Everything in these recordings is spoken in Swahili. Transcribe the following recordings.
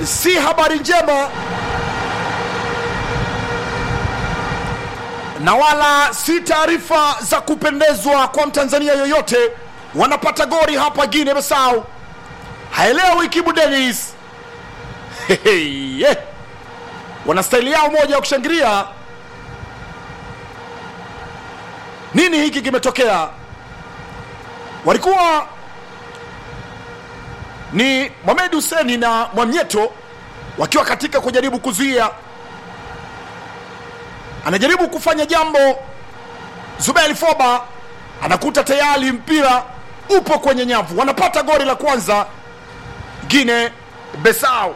si habari njema na wala si taarifa za kupendezwa kwa mtanzania yoyote wanapata gori hapa Guinea Bissau. Haelewi Kibu Dennis yeah. wana staili yao moja ya kushangilia. Nini hiki kimetokea? Walikuwa ni Mohamed Hussein na Mwamnyeto wakiwa katika kujaribu kuzuia, anajaribu kufanya jambo. Zubeli Foba anakuta tayari mpira upo kwenye nyavu, wanapata goli la kwanza Guinea Bissau.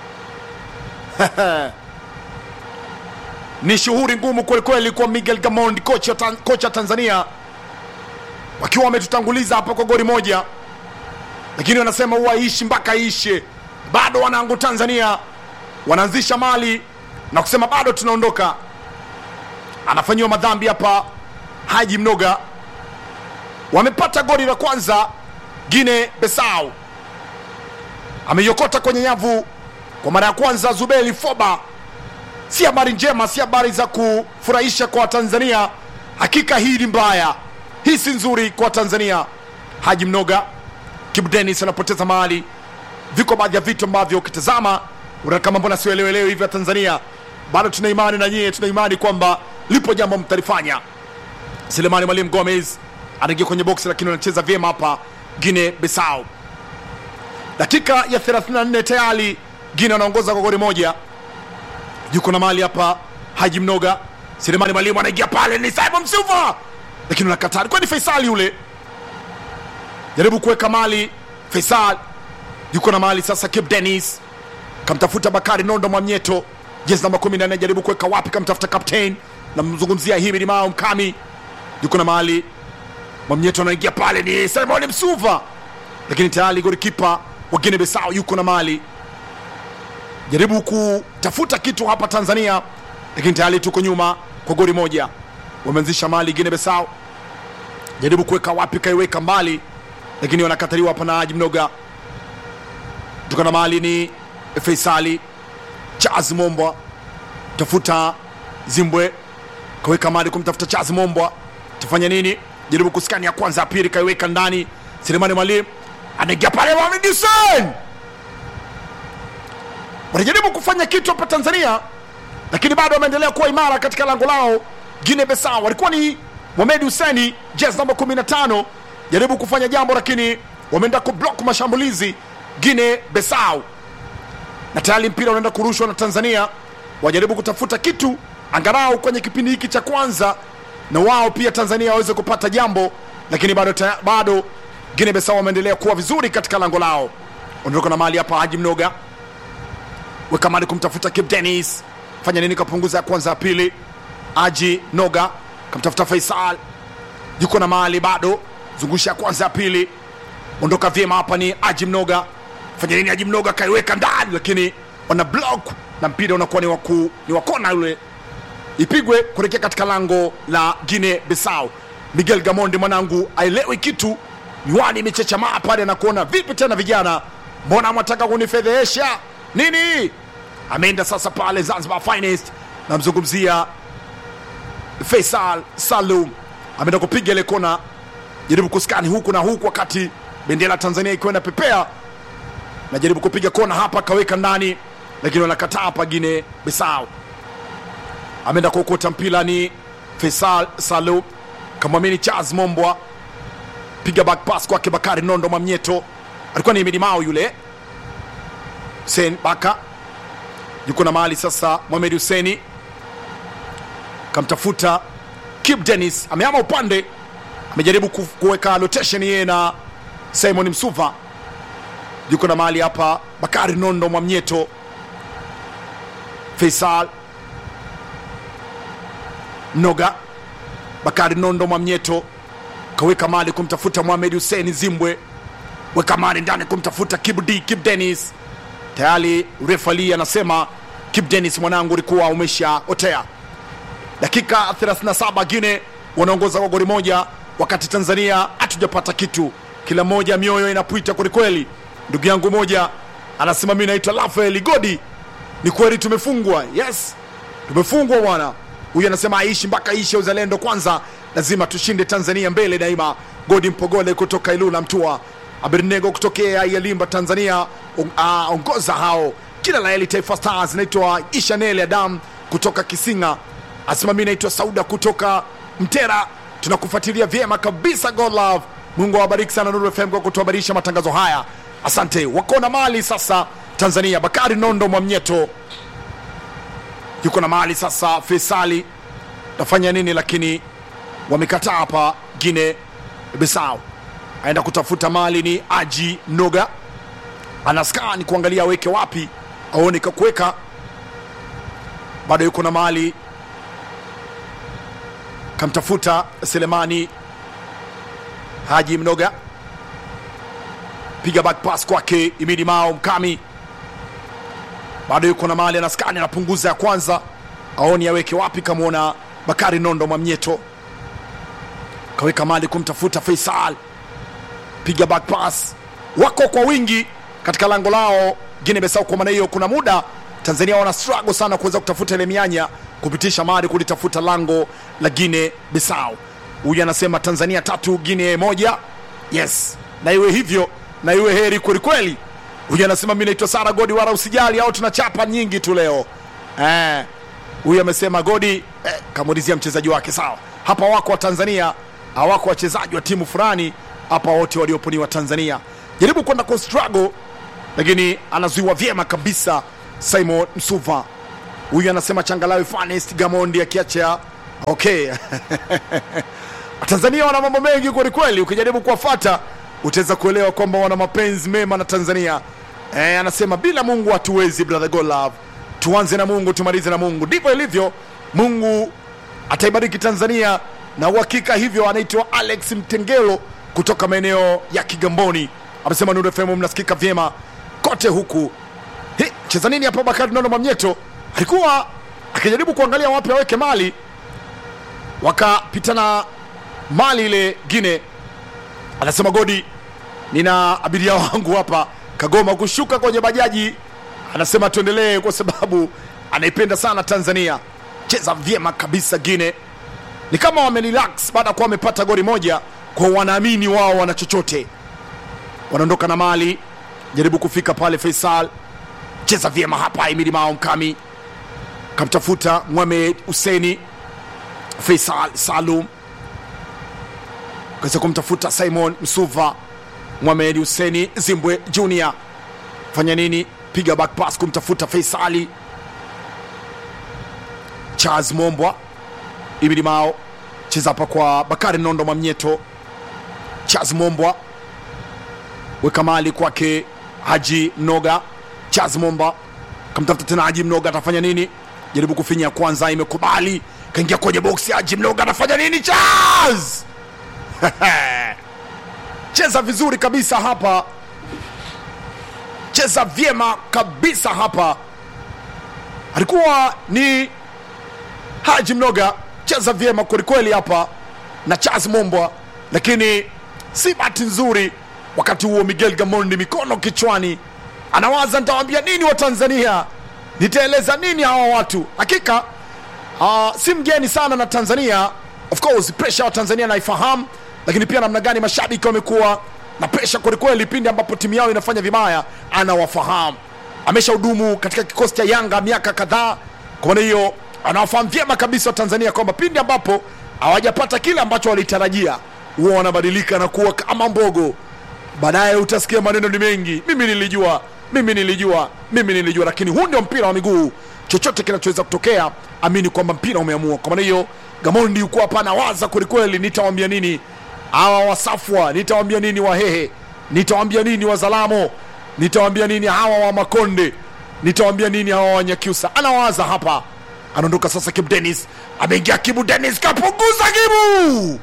ni shughuli ngumu kwelikweli kwa Miguel Gamond, kocha tan, kocha Tanzania, wakiwa wametutanguliza hapa kwa goli moja, lakini wanasema huwa ishi mpaka ishe. Bado wanangu Tanzania wanaanzisha mali na kusema bado tunaondoka. Anafanyiwa madhambi hapa Haji Mnoga, wamepata goli la kwanza Guinea Bissau, ameiokota kwenye nyavu kwa mara ya kwanza Zubeli Foba. Si habari njema, si habari za kufurahisha kwa Tanzania. Hakika hii ni mbaya, hii si nzuri kwa Tanzania. Haji Mnoga, Kibu Dennis anapoteza mali. Viko baadhi ya vitu ambavyo ukitazama unaona kama mbona sielewelewi hivyo. Tanzania bado tuna imani na nyie, tuna imani kwamba lipo jambo mtalifanya. Selemani Mwalimu Gomez anaingia kwenye boksi, lakini anacheza vyema hapa Guinea Bissau. Dakika ya 34 tayari Guinea wanaongoza kwa goli moja. Yuko na mali hapa Haji Mnoga, Selemani Mwalimu anaingia pale, ni Simon Msuva, lakini unakataa. Alikuwa ni Faisali yule, jaribu kuweka mali. Faisal yuko na mali sasa. Kip Dennis kamtafuta Bakari Nondo Mwamnyeto, jezi namba 14, jaribu kuweka wapi, kamtafuta captain, namzungumzia Himidi Mao Mkami, yuko na mali. Mwamnyeto anaingia pale, ni Simon Msuva, lakini tayari golikipa wa Guinea Bissau yuko na mali jaribu kutafuta kitu hapa Tanzania, lakini tayari tuko nyuma kwa goli moja. Wameanzisha mali Guinea Bissau, jaribu kuweka wapi, kaiweka mbali, lakini wanakataliwa hapa na Haji Mnoga. Tuko na mali ni Faisali Charles Mombwa, tafuta Zimbwe, kaweka mali kumtafuta Charles Mombwa, tufanya nini? Jaribu kuskani ya kwanza, ya pili, kaiweka ndani. Selemani Mwalimu anaingia pale, Mohamed Hussein wanajaribu kufanya kitu hapa Tanzania, lakini bado wameendelea kuwa imara katika lango lao. Guinea Bissau walikuwa ni Mohamed Hussein, jezi namba 15, jaribu kufanya jambo, lakini wameenda kublock mashambulizi Guinea Bissau, na tayari mpira unaenda kurushwa na Tanzania. Wajaribu kutafuta kitu angalau kwenye kipindi hiki cha kwanza, na wao pia Tanzania waweze kupata jambo, lakini bado, taya, bado Guinea Bissau wameendelea kuwa vizuri katika lango lao. Ondoka na mali hapa Haji Mnoga weka mali kumtafuta Kip Dennis, fanya nini? Kapunguza ya kwanza ya pili. Aji Noga kamtafuta Faisal, yuko na mali bado, zungusha ya kwanza ya pili, ondoka vyema hapa. Ni Aji Mnoga, fanya nini? Aji Mnoga kaiweka ndani, lakini wana block na mpira unakuwa ni waku, ni wakona yule, ipigwe kuelekea katika lango la Guinea Bissau. Miguel Gamondi mwanangu aelewi kitu, miwani imechechamaa pale na kuona vipi tena, vijana, mbona mwataka kunifedhehesha nini? Ameenda sasa pale Zanzibar Finest, namzungumzia Faisal Salum, ameenda kupiga ile kona, jaribu kuskani huku na huku, wakati bendera Tanzania ikiwa inapepea, na jaribu kupiga kona hapa, kaweka ndani, lakini wanakataa hapa. Guinea Bissau ameenda kuokota mpira, ni Faisal Salum, kamwamini Charles Mombwa, piga back pass kwake Bakari Nondo Mwamnyeto, alikuwa ni Himidi Mao yule Hussein Baka yuko na mahali sasa. Mohamed Husseini kamtafuta Kip Dennis, ameama upande, amejaribu kuweka rotation yeye na Simon Msuva, yuko na mahali hapa. Bakari Nondo Mwamnyeto, Faisal Noga, Bakari Nondo Mwamnyeto kaweka mali kumtafuta Mohamed Hussein Zimbwe, weka mali ndani kumtafuta Kip D Kip Dennis tayari refali anasema Kip Dennis, mwanangu, ulikuwa umeshaotea. Dakika 37 Guinea wanaongoza kwa goli moja, wakati Tanzania hatujapata kitu. Kila moja mioyo inapwita kwelikweli. Ndugu yangu moja anasema mi naitwa Rafael Godi. Ni kweli tumefungwa, yes, tumefungwa bwana. Huyu anasema aishi mpaka ishe, uzalendo kwanza, lazima tushinde Tanzania mbele daima. Godi Mpogole kutoka Ilula Mtua, Abednego kutokea Yalimba Tanzania, on- ah, ongoza hao kila la heri Taifa Stars. Naitwa Ishanele Adam kutoka Kisinga, asema mi naitwa Sauda kutoka Mtera, tunakufuatilia vyema kabisa. God love, Mungu awabariki sana Nuru FM kwa kutuhabarisha matangazo haya, asante. Wako na mali sasa Tanzania, Bakari Nondo Mwamnyeto yuko na mali sasa. Faisali tafanya nini? Lakini wamekataa hapa. Gine Bisau aenda kutafuta mali, ni Aji Noga anaskaa ni kuangalia aweke wapi, aone kakuweka, bado yuko na mali, kamtafuta Selemani Haji Mnoga, piga back pass kwake Imidi Mao Mkami, bado yuko na mali, anaskani, anapunguza ya kwanza, aoni aweke wapi, kamwona Bakari Nondo Mwamnyeto, kaweka mali kumtafuta Faisal, piga back pass, wako kwa wingi katika lango lao Guinea Bissau. Kwa maana hiyo, kuna muda Tanzania wana struggle sana kuweza kutafuta ile mianya, kupitisha mali kulitafuta lango la Guinea Bissau. Huyu anasema Tanzania tatu Guinea moja. Yes, na iwe hivyo, na iwe heri kwelikweli. Huyu anasema mi naitwa Sara Godi, wala usijali, au tunachapa nyingi tu leo eh. Huyu amesema Godi eh, kamuulizia mchezaji wake. Sawa, hapa wako wa Tanzania, hawako wachezaji wa timu fulani hapa, wote waliopo ni wa Tanzania. Jaribu kwenda kwa struggle, lakini anazuiwa vyema kabisa. Simon Msuva huyu anasema changalawi Fanest Gamondi akiacha okay Tanzania wana mambo mengi kwelikweli, ukijaribu kuwafata utaweza kuelewa kwamba wana mapenzi mema na Tanzania. Eh, anasema bila Mungu hatuwezi, brother God love. Tuanze na Mungu tumalize na Mungu, ndivyo ilivyo. Mungu ataibariki Tanzania na uhakika hivyo. Anaitwa Alex Mtengelo kutoka maeneo ya Kigamboni, amesema Nuru FM mnasikika vyema kote huku. He, cheza nini hapa? Bakari Nondo Mwamnyeto alikuwa akijaribu kuangalia wapi aweke mali, wakapitana mali ile Gine. Anasema Godi, nina abiria wangu hapa Kagoma kushuka kwenye bajaji. Anasema tuendelee kwa sababu anaipenda sana Tanzania. Cheza vyema kabisa Gine, ni kama wamerelax baada ya kuwa wamepata goli moja, kwa wanaamini wao wana chochote. Wanaondoka na mali, jaribu kufika pale. Faisal cheza vyema hapa, Emili Mao Mkami kamtafuta Mohamed Huseni. Faisal Salum kaweza kumtafuta Simon Msuva. Mohamed Huseni Zimbwe Junior fanya nini? Piga back pass kumtafuta Faisali. Charles Mombwa Ibili Mao cheza hapa kwa Bakari Nondo Mwamnyeto. Charles Mombwa weka mali kwake Haji Mnoga. Charles Momba kamtafuta tena Haji Mnoga, atafanya nini? Jaribu kufinya kwanza, imekubali kaingia kwenye boksi. Haji Mnoga anafanya nini? Charles cheza vizuri kabisa hapa, cheza vyema kabisa hapa. Alikuwa ni Haji Mnoga, cheza vyema kwelikweli hapa na Charles Mombwa, lakini si bahati nzuri. Wakati huo Miguel Gamondi mikono kichwani, anawaza nitawaambia nini wa Tanzania, nitaeleza nini hawa watu. Hakika uh, si mgeni sana na Tanzania. Of course pressure wa Tanzania naifahamu, lakini pia namna gani mashabiki wamekuwa na presha kwelikweli pindi ambapo timu yao inafanya vibaya, anawafahamu. Ameshahudumu katika kikosi cha Yanga miaka kadhaa, kwa maana hiyo anawafahamu vyema kabisa wa Tanzania kwamba pindi ambapo hawajapata kile ambacho walitarajia, huwa wanabadilika na kuwa kama mbogo. Baadaye utasikia maneno ni mengi, mimi nilijua, mimi nilijua, mimi nilijua. Lakini huu ndio mpira wa miguu, chochote kinachoweza kutokea, amini kwamba mpira umeamua. Kwa maana hiyo Gamondi yuko hapa anawaza kwelikweli, nitawambia nini hawa Wasafwa, nitawambia nini Wahehe, nitawambia nini Wazalamo, nitawambia nini hawa wa Makonde, nitawambia nini hawa Wanyakyusa. Anawaza hapa, anaondoka sasa. Kibu Dennis ameingia, Kibu Dennis kapunguza, Kibu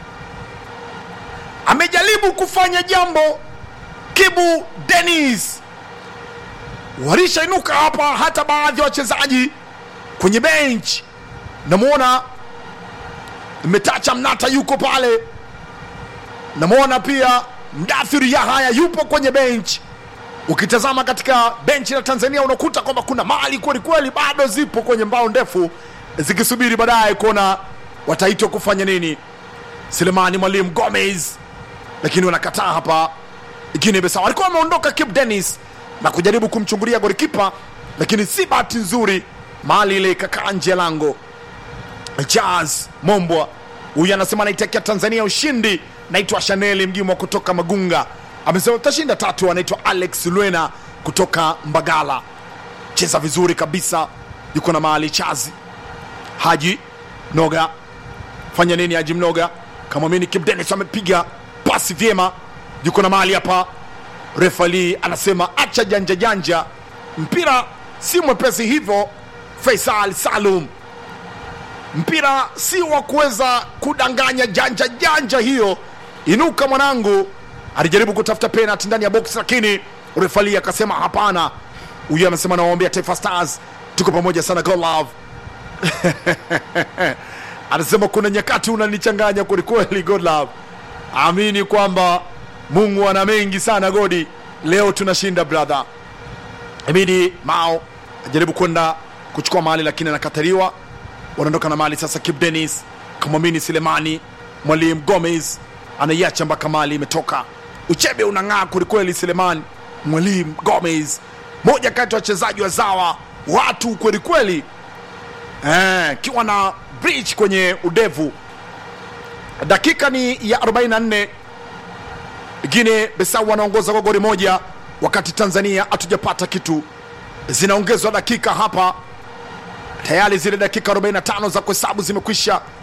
amejaribu kufanya jambo. Kibu Dennis walishainuka hapa, hata baadhi ya wachezaji kwenye bench, namwona Metacha Mnata yuko pale, namwona pia Mdathiri Yahaya yupo kwenye bench. ukitazama katika benchi la tanzania unakuta kwamba kuna mali kweli kweli bado zipo kwenye mbao ndefu zikisubiri baadaye kuona wataitwa kufanya nini selemani mwalimu gomez lakini wanakataa hapa Guinea Bissau walikuwa wameondoka Cape Dennis na kujaribu kumchungulia golikipa, lakini si bahati nzuri, mali ile ikakaa nje ya lango. Jazz Mombwa huyu anasema anaitakia Tanzania ushindi. Naitwa Shaneli Mgimwa kutoka Magunga, amesema tutashinda tatu. Anaitwa Alex Lwena kutoka Mbagala, cheza vizuri kabisa, yuko na mali Chazi Haji Noga, fanya nini Haji Mnoga? Kamwamini Cape Dennis amepiga pasi vyema, yuko na mali hapa. Refali anasema acha janja janja, mpira si mwepesi hivyo. Faisal Salum, mpira si wa kuweza kudanganya janja janja hiyo. Inuka mwanangu. Alijaribu kutafuta penalty ndani ya box, lakini refali akasema hapana. Huyu amesema nawaombea Taifa Stars, tuko pamoja sana, go love anasema kuna nyakati unanichanganya kwelikweli, God love. Amini kwamba Mungu ana mengi sana Godi. Leo tunashinda brother. Ibidi Mao ajaribu kwenda kuchukua mali lakini anakataliwa. Wanaondoka na mali sasa. Kip Dennis kamwamini Selemani, mwalimu Gomez anaiacha mpaka mali imetoka. Uchebe unang'aa kwelikweli. Selemani, mwalimu Gomez, moja kati ya wachezaji wa zawa watu kwelikweli, eh, kiwa na bridge kwenye udevu. Dakika ni ya 44 Guinea Bissau wanaongoza kwa goli moja, wakati Tanzania hatujapata kitu. Zinaongezwa dakika hapa, tayari zile dakika 45 za kuhesabu zimekwisha.